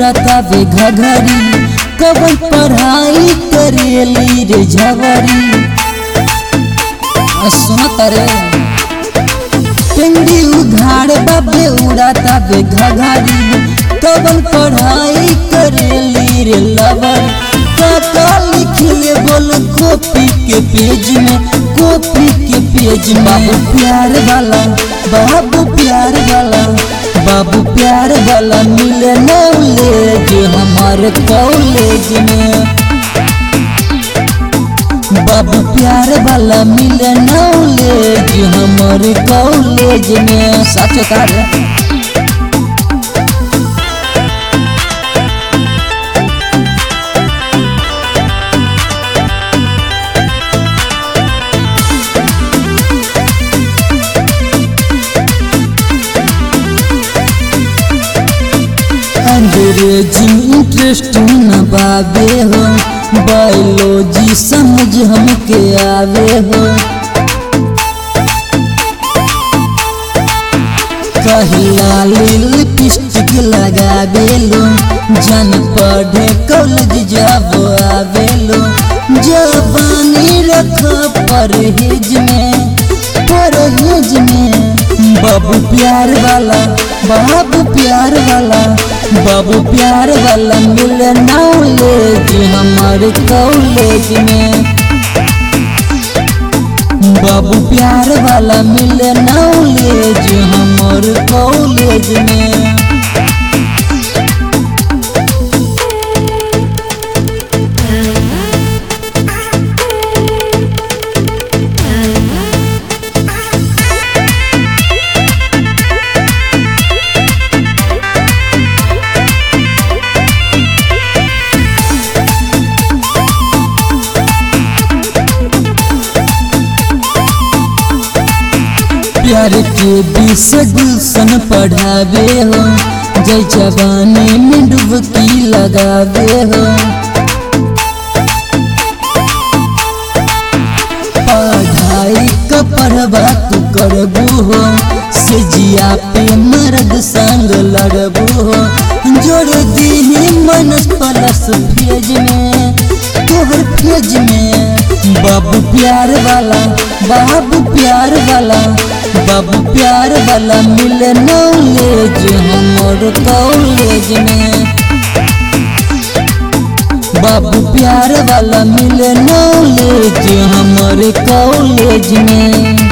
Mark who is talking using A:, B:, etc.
A: उड़ाता बे घघरी कवन पढ़ाई करेली रे झवरी सुनता रे पिंडी उघाड़ बाबे उड़ाता बे घघरी कवन पढ़ाई करेली रे लवर काका लिखले बोल कॉपी के पेज में कॉपी के पेज में बाबू प्यार वाला बाबू प्यार वाला बाबू प्यार वाला मिले नॉलेज हमारे कॉलेज में बाबू प्यार वाला मिले नॉलेज हमारे कॉलेज में सच का रे अंग्रेजी इंटरेस्ट न बाबे हो बायोलॉजी समझ हमके आवे हो कहिला लिपस्टिक लगावे लो जन पढ़े कॉलेज जब आवे लो जवानी रख परहेज में परहेज में बाबू प्यार वाला बाबू प्यार वाला बाबू प्यार वाला मिल नॉलेज हमारे कॉलेज में बाबू प्यार वाला मिल नॉलेज हमारे कॉलेज में प्यार के बीस गुलशन पढ़ावे हो जय जवानी में डुबकी लगावे हो पढ़ाई का पढ़वा तू करबू हो से जिया पे मर्द संग लड़बू हो जोड़ दी मन प्लस भेज में तोहर भेज में बाबू प्यार वाला बाबू प्यार वाला बाबू प्यार वाला मिले नॉलेज हमर कॉलेज में बाबू प्यार वाला मिले नॉलेज हमारे कॉलेज में